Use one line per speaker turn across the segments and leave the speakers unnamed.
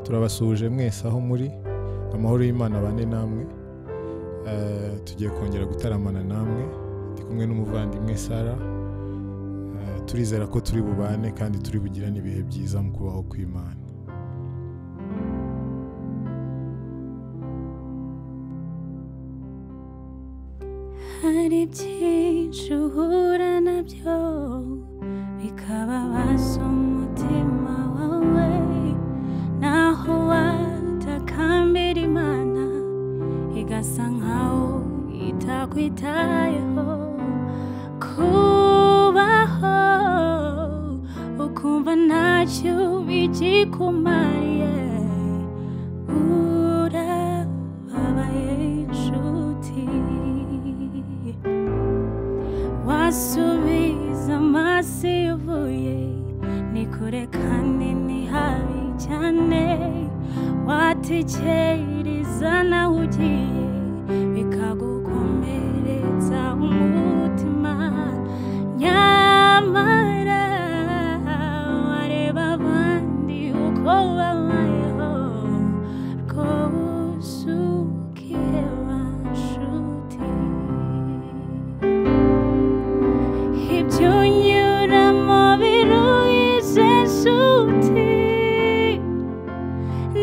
turabasuhuje mwese aho muri amahoro y'imana abane namwe Eh, tugiye kongera gutaramana namwe ndi kumwe n'umuvandimwe sara Eh, turizera ko turi bubane kandi turi bugirane ibihe byiza mu kubaho kw'imana
hari byinshi uhura nabyo bikababaza umutima wawe naho watakambira imana igasa nkaho itakwitayeho kubaho ukumva ntacyo bigikumariye urababaye inshuti wasubiza amaso iyo uvuye ni kure kandi ni habi cyane watekereza nawe ugiye bikagukomeretsa umutima nyamara wareba abandi uko babayeho rwose ukiheba nshuti ibyo unyuramo biruye nshuti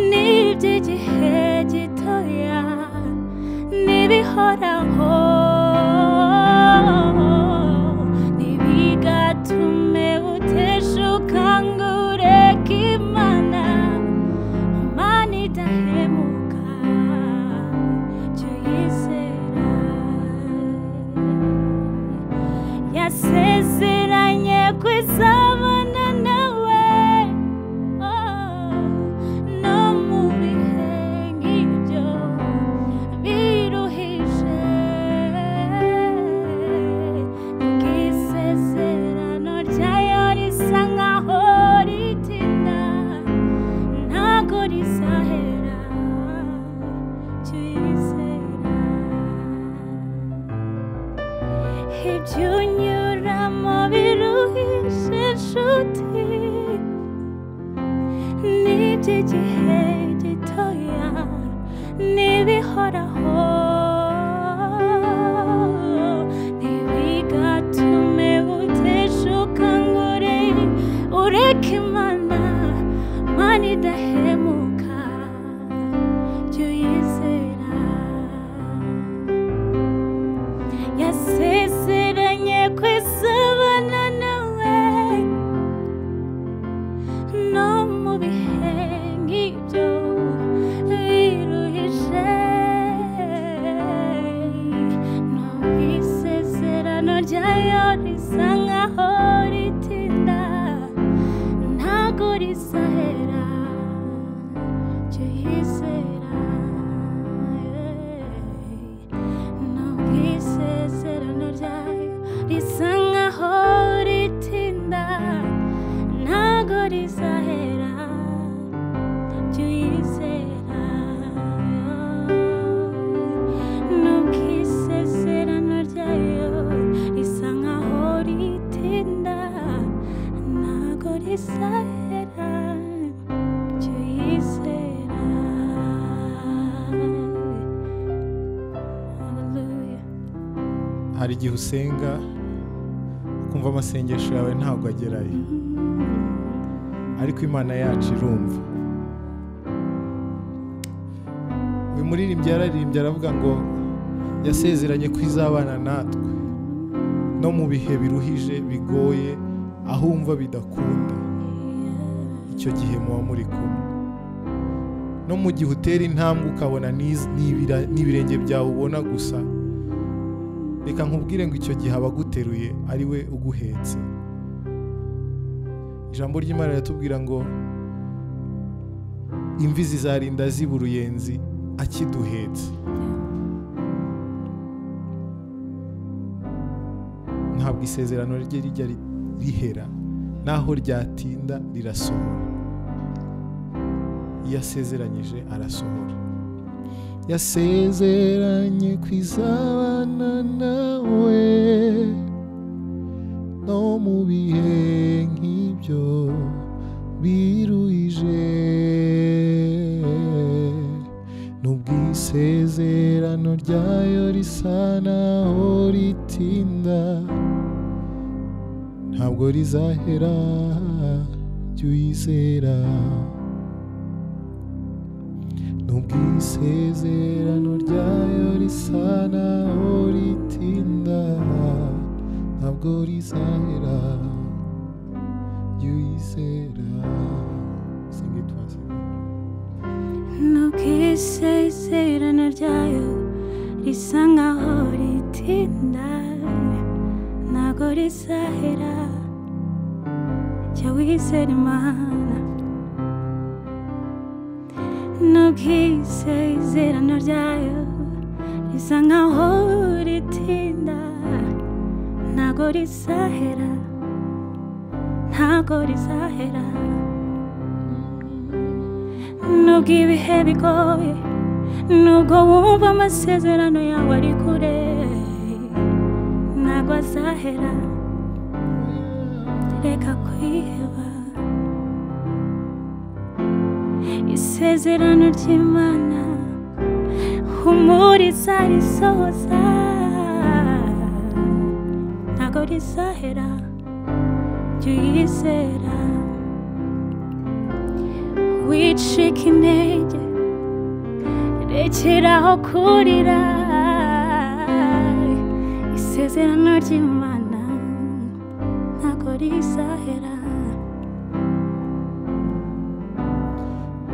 n'iby'igihe gitoya n'ibihoraho ntibigatume uteshuka ngo ureke imana imana idahemuka ibyo yizera yasezeranye kwizabana nawe oh, no mu bihe nk'ibyo biruhije bw'isezerano ryayo risa nkaho ritinda ntago rizahera icyo yizera ibyo unyuramo biruhishe inshuti n'iby'igihe gitoya n'ibihoraho ntibigatume uteshuka ngo ure- ureke imana imana idahemuka ibyo yizera yasezeranye kwizabana nawe no mu bihe nk'ibyo biruhije no mu isezerano ryayo risa nkaho ritinda ntago rizahera icyo yizera ntabwo isezerano ryayo risa nkaho ritinda ntago rizahera ibyo yizera nubwo isezerano ryayo risa nkaho ritinda ntago rizahera ibyo yizera Hallelujah.
hari igihe usenga ukumva amasengesho yawe ntabwo agerayo ariko imana yacu irumva uyu muririmbyi yararirimbye aravuga ngo yasezeranye ko izabana natwe no mu bihe biruhije bigoye aho wumva bidakunda icyo gihe muba muri kumwe no mu gihe utera intambwe ukabona n'iz- n'ibira- n'ibirenge byawe ubona gusa reka nkubwire ngo icyo gihe abaguteruye ari we uguhetse ijambo ry'imana riratubwira ngo imvi zizarinda ziba uruyenzi akiduhetse ntabwo isezerano rye rijya ri- rihera naho ryatinda rirasohora iyo asezeranyije arasohora yasezeranye kwizabana nawe no mu bihe nk'ibyo biruhije isezerano ryayo risa naho ritinda ntabwo rizahera jya uyizera nubwo isezerano ryayo risa naho ritinda ntabwo rizahera jya uyizera singe twasinze
nuko isezerano ryayo risa nkaho ritinda ntabwo rizahera jya wizera imana nuko isezerano ryayo risa nkaho ritinda ntabwo rizahera ntabwo rizahera nubwo ibihe bigoye nubwo wumva amasezerano yawe ari kure ntabwo azahera reka kwiheba isezerano ry'imana humuriza risohoza ntabwo rizahera jya uyizera wicika intege rekeraho kurira isezerano ry'imana ntabwo rizahera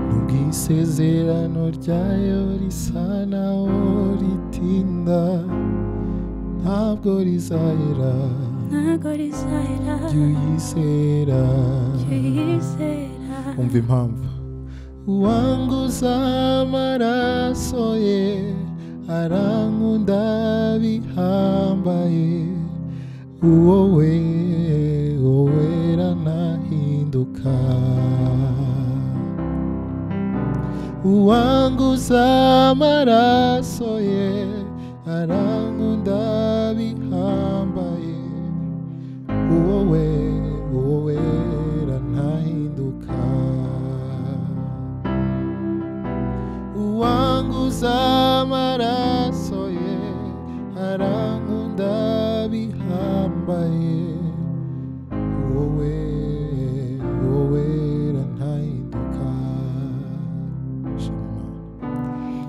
nubwo isezerano ryayo risa naho ritinda ntabwo rizahera
ntabwo rizahera
jya uyizera
jya uyizera
umva impamvu uwanguza amaraso ye arankunda bihambaye uwo we wowe ranahinduka uwanguza amaraso ye arankunda bihambaye wowe wowe rantahinduka uwanguza amaraso ye arankunda bihambaye wowe wowe rantahinduka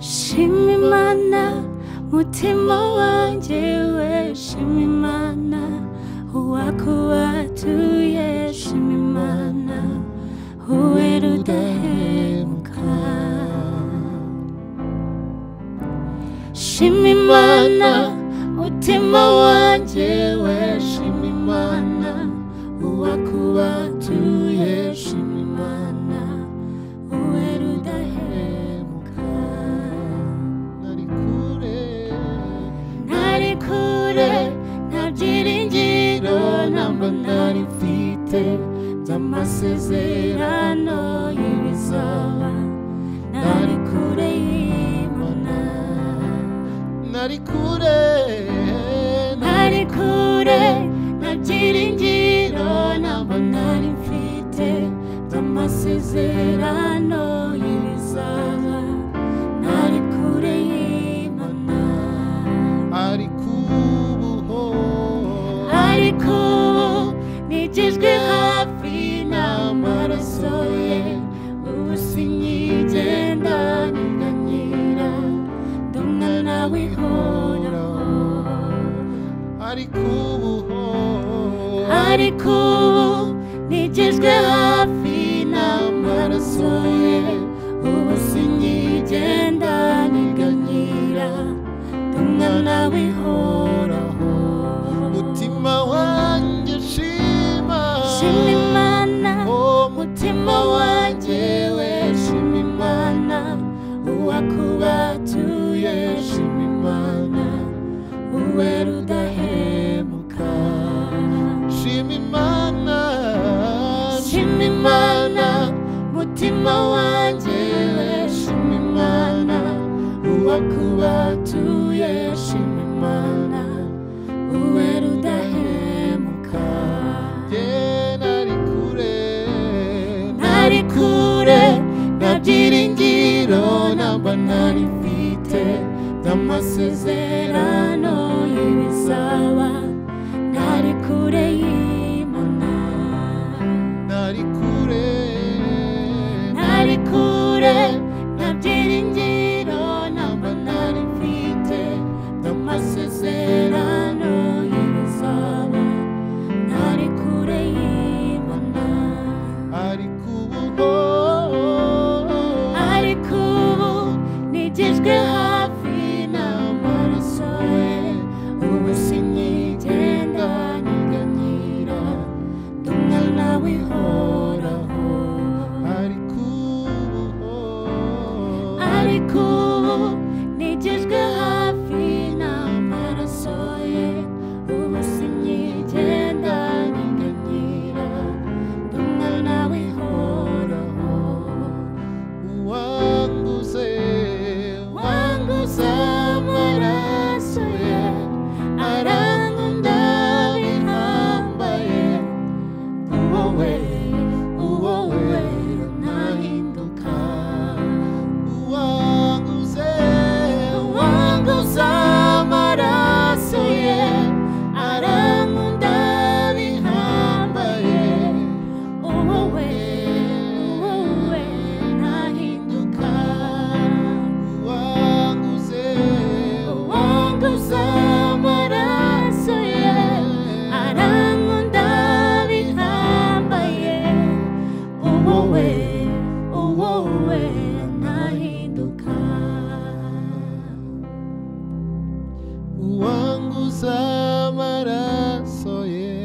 Shima Imana.
shima imana mutima wanjye we shima imana uwakuwatuye shima imana uwe rudahemuka shima imana mutima wanjye we shima imana uwakuwatuye shima imana uwe rudahemuka
nari kure
ntari kure nta byiringiro ntabwo nari mfite by'amasezerano y'ibizaba ntari kure y'imana
nari kure
ntari kure nta byiringiro ntabwo nari mfite by'amasezerano y'ibizaba ntari kure y'imana
ari kubuho
ariko ubu nigijwe hafi n'amaraso ye ubu sinyigenda niganyira ndi umwana w'ihoraho
ari kubuho
ariko ubu nigijwe hafi n'amaraso ye ubu sinyigenda niganyira ndi umwana w'ihoraho
mutima wanjye shima
shima imana
oh
umutima wanjye we shima imana uwakubatuye shima imana uwe rudahemuka
shima imana
shima imana umutima wanjye we shima imana uwakubatuye shima imana uwe rudahemuka
yeah, nari kure
ntari kure nta byiringiro ntabwo nari mfite
bafite
amasezerano y'ibizaba ntari kure y'imana
ntari kure
ntari kure nta byiringiro ntabwo nari mfite amasezerano y'ibizaba ntari kure y'imana
ari ku bugo
ariko ubu nigejwe hafi n'amaraso ye ubu sinigenda nyeganyira ndi umwana w'ihoraho
ari ku bugo
ariko ubu nigejwe hafi n'amaraso ye ubu sinigenda nyeganyira ndi umwana w'ihoraho
wanguze
wanguze amaraso ye arankunda bihambaye uwowe uwowe ntahinduka
wanguze
wanguze amaraso ye arankunda bihambaye uwowe uwowe ntahinduka
wanguze
wanguze amaraso ye arankunda bihambaye uwowe uwowe ntahinduka
wanguze amaraso ye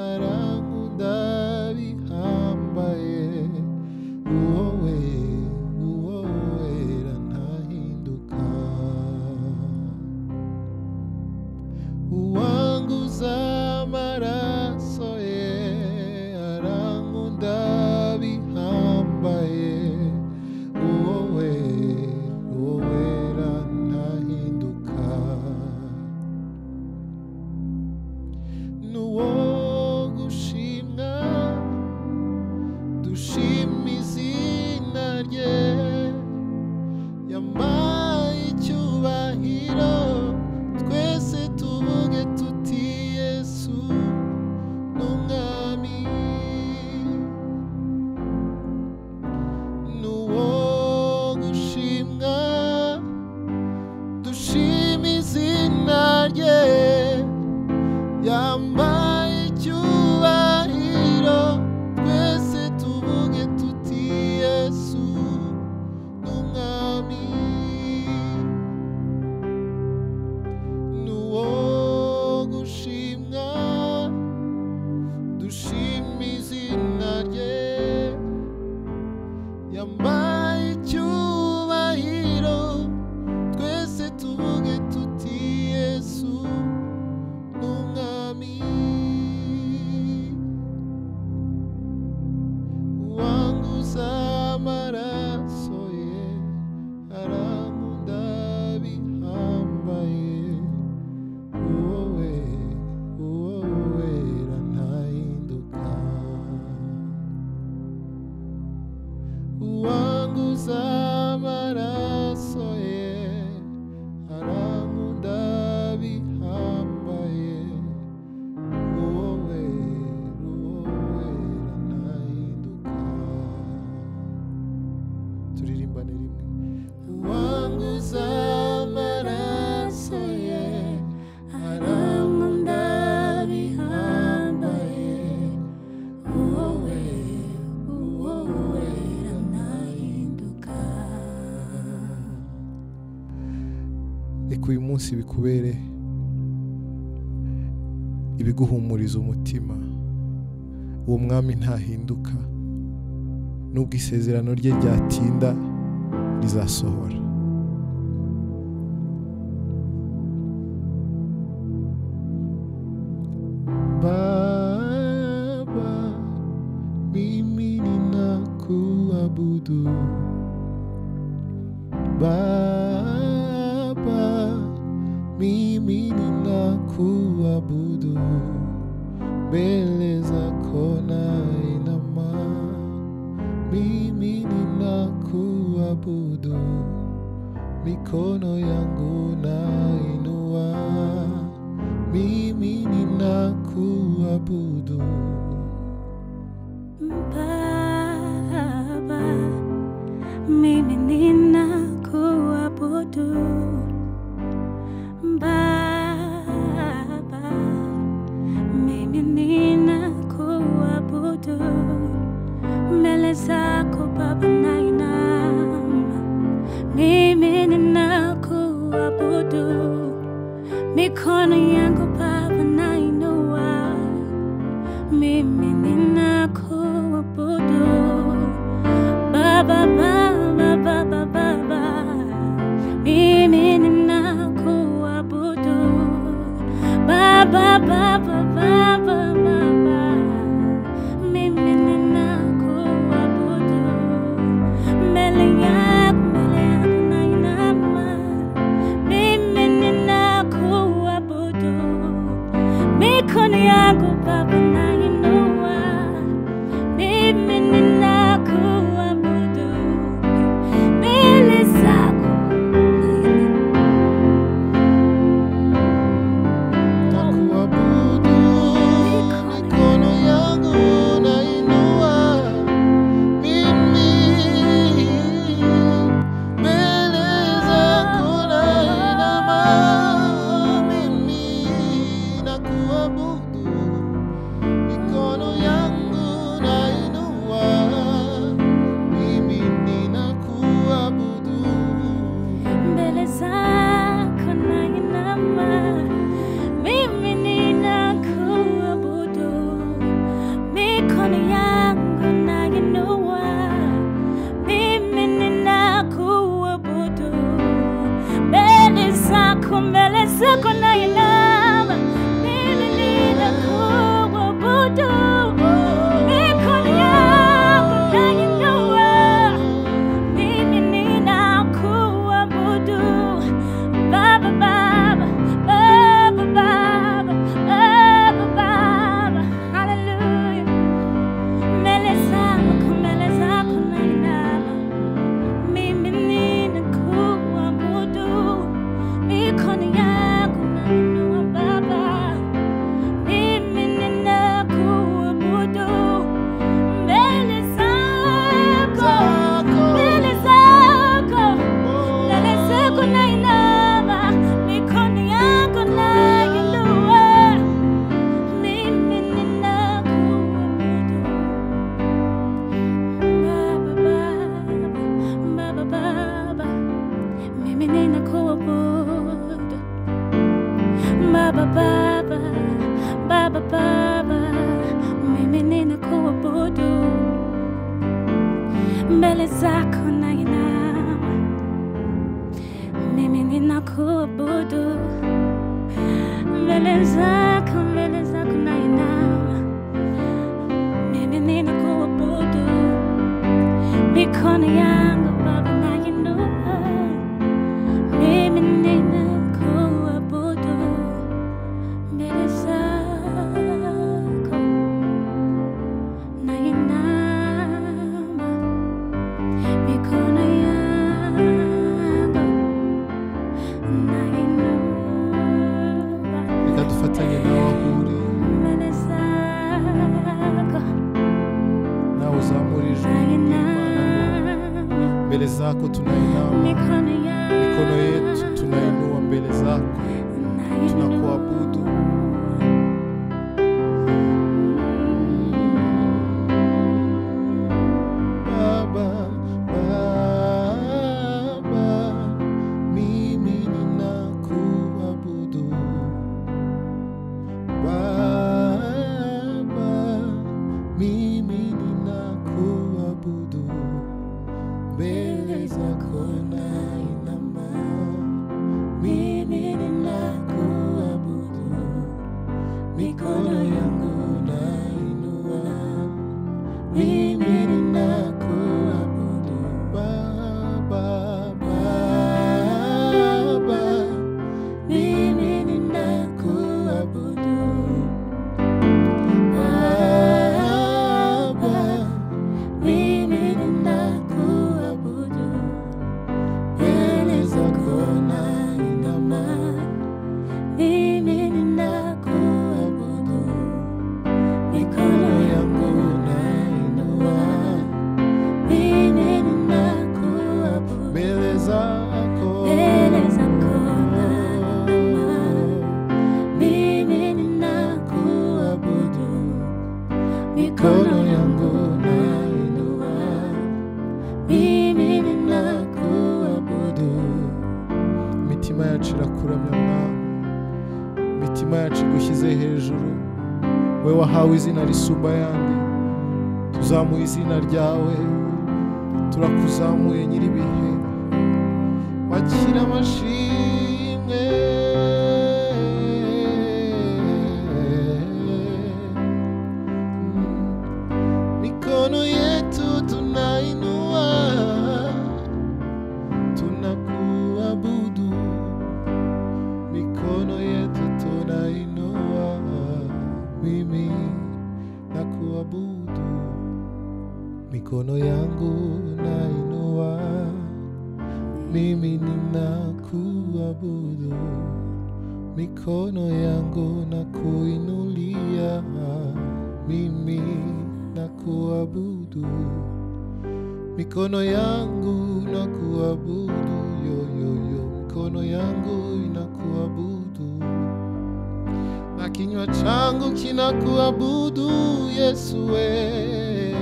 arankunda bihambaye wowe wowe ntahinduka wanguze amaraso ye arankunda bihambaye wowe wowe ntahinduka n'uwo gushimwa dushima izina rye yampaye icyubahiro twese tuvuge tuti yesu n'umwami n'uwo gushimwa dushima izina rye yambaye icyubahiro twese tuvuge tuti yesu n'umwami n'uwo gushimwa dushima izina rye yambaye icyubahiro twese tuvuge tuti yesu n'umwami wanguza amaraso ye arankunda bihambaye wowe wowe ntahinduka wanguza amaraso ye arankunda bihambaye wowe wowe ntahinduka turirimbane rimwe wanguza amaraso ye arankunda bihambaye wowe wowe
ntahinduka
reka uyu munsi bikubere ibiguhumuriza umutima uwo mwami ntahinduka nubwo isezerano rye ryatinda rizasohora baba mimi ninakuabudu Baba, mimi ninakuabudu mbele zako nainama, mimi ninakuabudu mikono yangu nainua mimi ninakuabudu
Baba, mimi ninakuabudu. Baba, mimi ninakuabudu. Mbele zako Baba nainama, mimi ninakuabudu. Mikono yangu Baba nainua mimi ninakuabudu Baba, Baba, Baba, Baba, mimi ninakuabudu Baba, Baba, Baba, Baba, mimi ninakuabudu mbele yako, mbele yako nainama, mimi ninakuabudu mikono yako Baba nainua, mimi ninakuabudu mbele zako
nakuabudu mikono yangu nainua mimi mbele zako nainama mimi nakuabudu mikono yangu nainua mimi ninakuabudu
mbele zako nainama, mimi ninakuabudu mikono yangu nainua, mimi ninakuabudu mbele zako, mbele zako nainama, mimi ninakuabudu mikono yangu nainua mimi ninakuabudu Baba, Baba, Baba, Baba, Baba, Baba. Hallelujah. Mbele zako, mbele zako nainama. Mimi ninakuabudu. Mikono yangu nainua Baba. Mimi ninakuabudu. Mbele zako, mbele zako. Mbele zako nainama, mikono yako nainua. Mimi ninakuabudu. Baba, Baba, Baba, Baba. Mimi ninakuabudu. Baba, Baba, Baba, Baba. Mimi ninakuabudu. Mbele zako nainama mimi ninakuabudu mbele zako, mbele zako nainama, mimi ninakuabudu. Mikono yangu Baba nainua, mimi ninakuabudu mbele zako nainama, mikono yangu nainua.
reka dufatanye nawe aho uri
Mbele zako
nawe uzamura ijwi ry'imana
nainama,
mbere zako tunainama
mikono
mikono yetu
yangu
tunainua mbele zako tunakuabudu. baba baba mimi ninakuabudu baba mimi ninakuabudu mbele zako nainama mimi ninakuabudu yacu igushyize hejuru we wahawe izina risumba ayandi tuzamuye izina ryawe turakuzamuye nyir'ibihe wakira amashimwe mikono yetu tunainua tunakuabudu mikono yetu tunainua mimi nakuabudu mikono yangu nainua mimi ninakuabudu mikono yangu nakuinulia mimi nakuabudu mikono yangu nakuabudu yoyoyo mikono yangu inakuabudu na kinywa changu kinakuabudu yesu we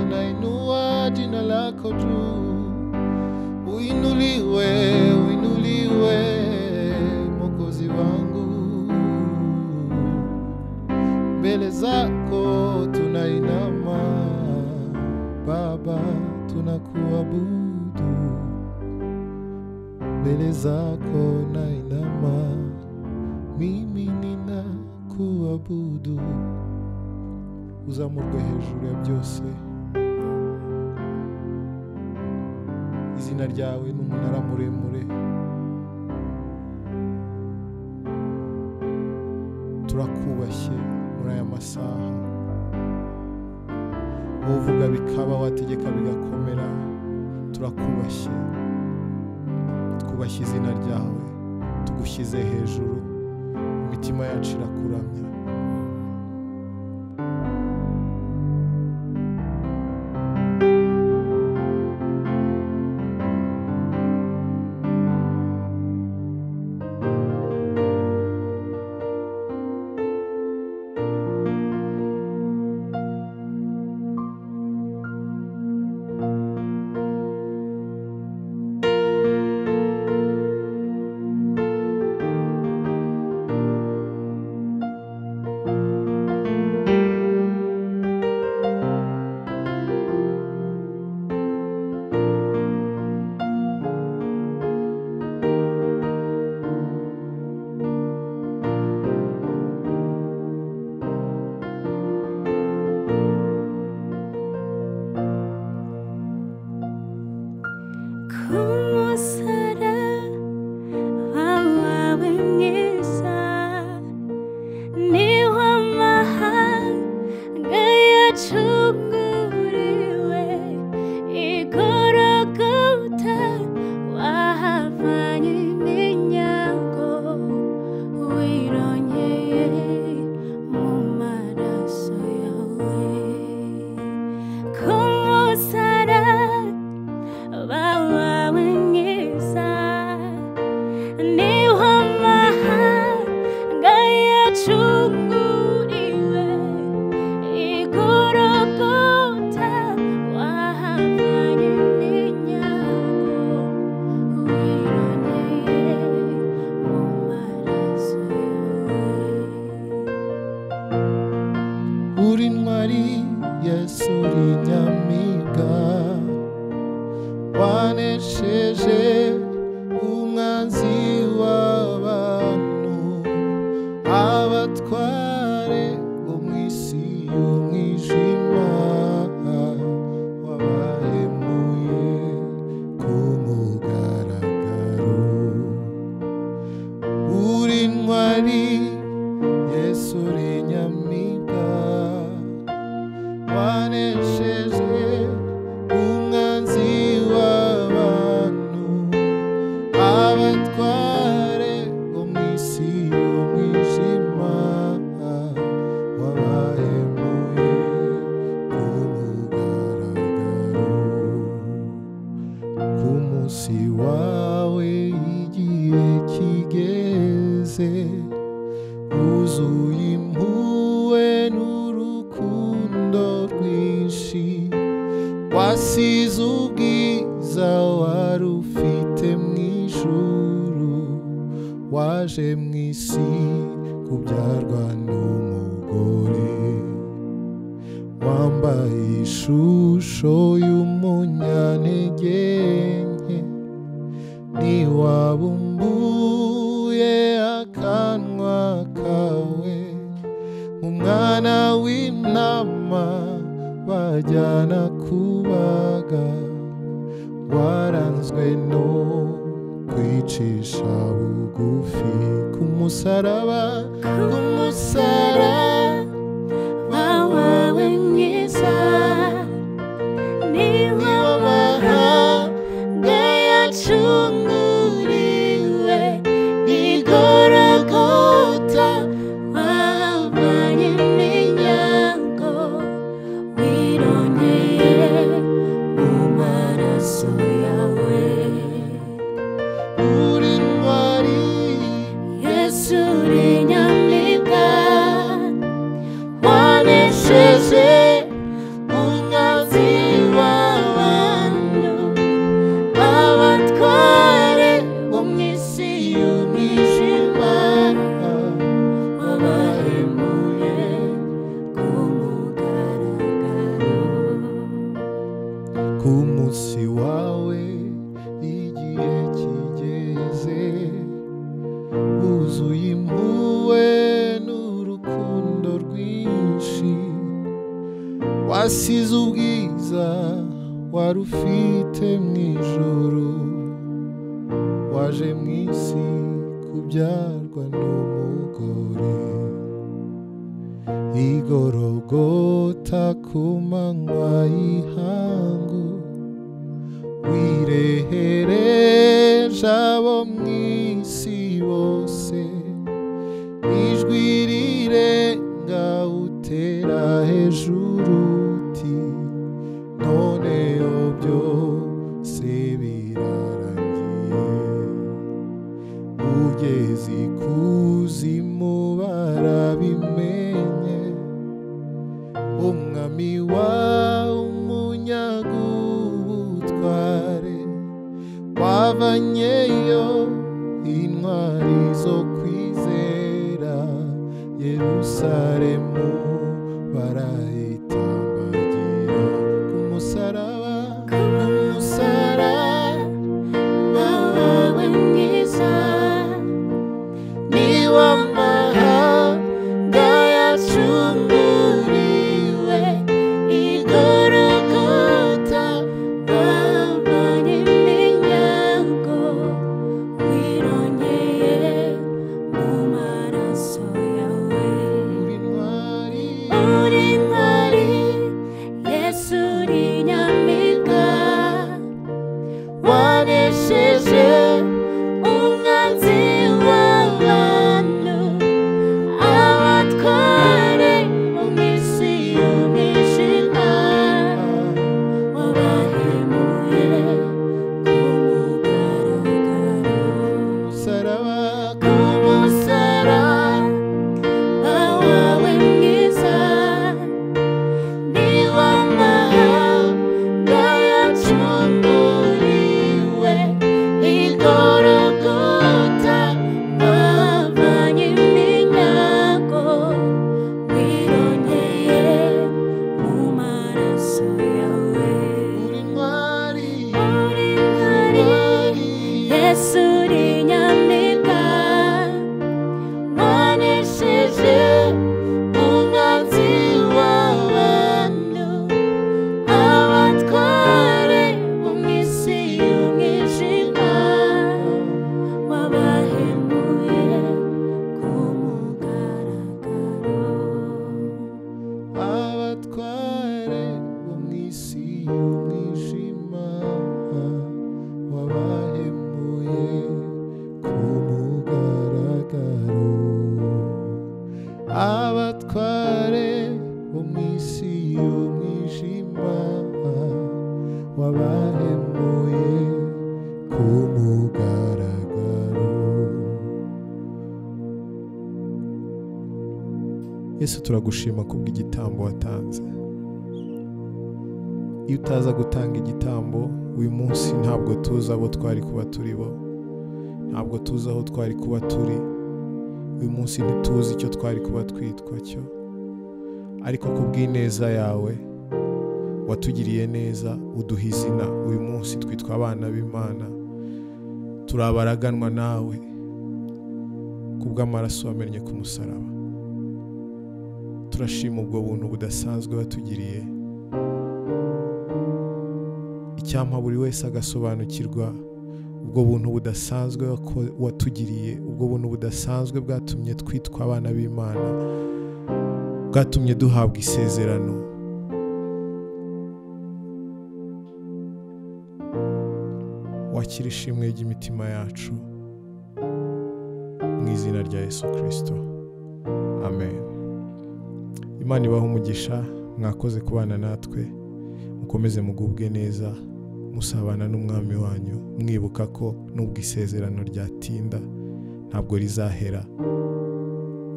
nainua jina lako juu uinuliwe uinuliwe mokozi wangu mbele zako tunainama baba tunakuabudu mbele zako nainama mimi ninakuabudu uzamurwe hejuru ya byose izina ryawe ni umunara muremure turakubashye muri aya masaha uvuga bikaba wategeka bigakomera turakubashye twubashye izina ryawe tugushyize hejuru imitima yacu irakuramya
kumusara wawawe mwiza niho amahanga yacunguriwe igorogota wahavanye iminyago wirongeye mu maraso yawe ku musara bawawe mwiza niho amahanga yacunguriwe igorogota wahavanye n'inyago wirongeye mu maraso yawe
uri intwari yesu uri nyamibwa wanesheje umwanzi w'abantu abatware bo mu isi y'umwijima wabahemuye ku mugaragaro uri intwari yesu uri nyamibwa wanesheje umwanzi w'abantu abatware bo mu isi y'umwijima wabahemuye ku mugaragaro ku munsi wawe igihe kigeze wuzuye impuhwe n'urukundo rwinshi wasize ubwiza wari ufite mu ijuru waje mu isi ubyarwa n'umugore wambaye ishusho y'umunyantege nke ntiwabumbuye akanwa kawe mu mwana w'intama bajyana kubaga waranzwe no kwicisha bugufi ku musaraba ku musaraba
wawe mwiza niwe w'amahanga yacunguriwe igorogota wahabanye iminyago wirongeye mu maraso yawe
uri intwari
yesu uri nyamibwa wanesheje umwanzi w'abantu abatware bo mu isi y'umwijima wabahemuye ku mugaragaro
ku munsi wawe igihe kigeze wuzuye impuhwe n'urukundo rwinshi wasize ubwiza wari ufite mu ijoro waje mu isi kubyarwa n'umugore igorogota ku manywa y'ihangu wirehereje abo mu isi bose ijwi rirenga utera hejuru uti none byose birarangiye ugeze ikuzimu barabimenye umwami wa umunyagubutware wavanyeyo intwari zo kwizera yerusalemu barayitambagira ku musaraba ku musaraba
wawe mwiza
ni w'amahanga yacunguriwe
igorogota wabanye iminyago wirongeye mu maraso yawe
uri ntwari
uri ntwari yesu uri nyamibwa wanesheje umwanzi w'abantu abatware mu minsi y'umwijima wabahemuye ku mugaragaro
umusaraba
ku musaraba wawe mwiza ni w'amahanga yacunguriwe igorogota wavanye iminyago wirongeye mu maraso yawe
uri ntwari
uri ntwari yesu uri nyamibwa wanesheje umwanzi w'abantu abatware bo mu isi y'umwijima wabahemuye ku mugaragaro
abatware bo mu isi y'umwijima wabahemuye ku mugaragaro abatware bo mu isi y'umwijima wabahemuye ku mugaragaro yesu turagushima kubw'igitambo watanze iyo utaza gutanga igitambo uyu munsi ntabwo tuzi abo twari kuba turi bo ntabwo tuzi aho twari kuba turi uyu munsi ntituzi icyo twari kuba twitwa cyo ariko ku bw'ineza yawe watugiriye neza uduha izina uyu munsi twitwa abana b'imana turabaraganwa nawe ku bw'amaraso wamennye ku musaraba turashima ubwo buntu budasanzwe watugiriye icyampa buri wese agasobanukirwa ubwo buntu budasanzwe wako- watugiriye ubwo buntu budasanzwe bwatumye twitwa abana b'imana bwatumye duhabwa isezerano wakira ishimwe ry'imitima yacu mu izina rya yesu kirisito amen imana ibahe umugisha mwakoze kubana natwe mukomeze mugubwe neza musabana n'umwami wanyu mwibuka ko n'ubwo isezerano ryatinda ntabwo rizahera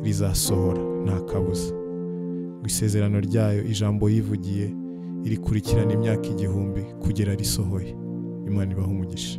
rizasohora nta kabuza ngo isezerano ryayo ijambo yivugiye irikurikirana imyaka igihumbi kugera risohoye imana ibaha umugisha